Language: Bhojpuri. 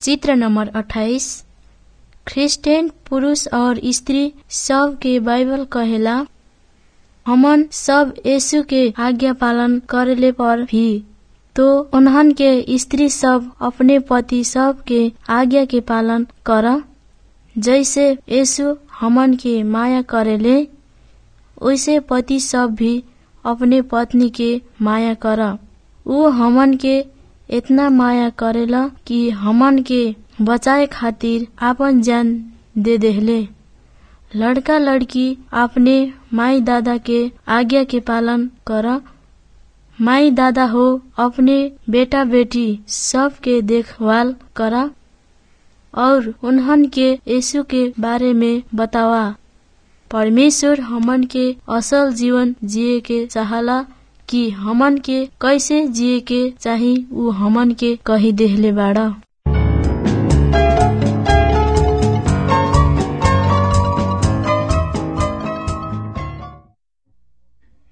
चित्र नंबर 28 क्रिस्चियन पुरुष और स्त्री सब के बाइबल कहेला हमन सब यीशु के आज्ञा पालन करेले पर भी तो उन्हन के स्त्री सब अपने पति सब के आज्ञा के पालन कर जैसे यीशु हमन के माया करेले वैसे पति सब भी अपने पत्नी के माया कर ऊ हमन के इतना माया करेला कि हमन के बचाए खातिर आपन जान दे देहले लड़का लड़की अपने माई दादा के आज्ञा के पालन कर माई दादा हो अपने बेटा बेटी सब के देखभाल कर और उन्हन के यीशु के बारे में बतावा परमेश्वर हमन के असल जीवन जिए के चाहला कि हमन के कैसे जिए के चाही ऊ हमन के कही देहले बाड़ा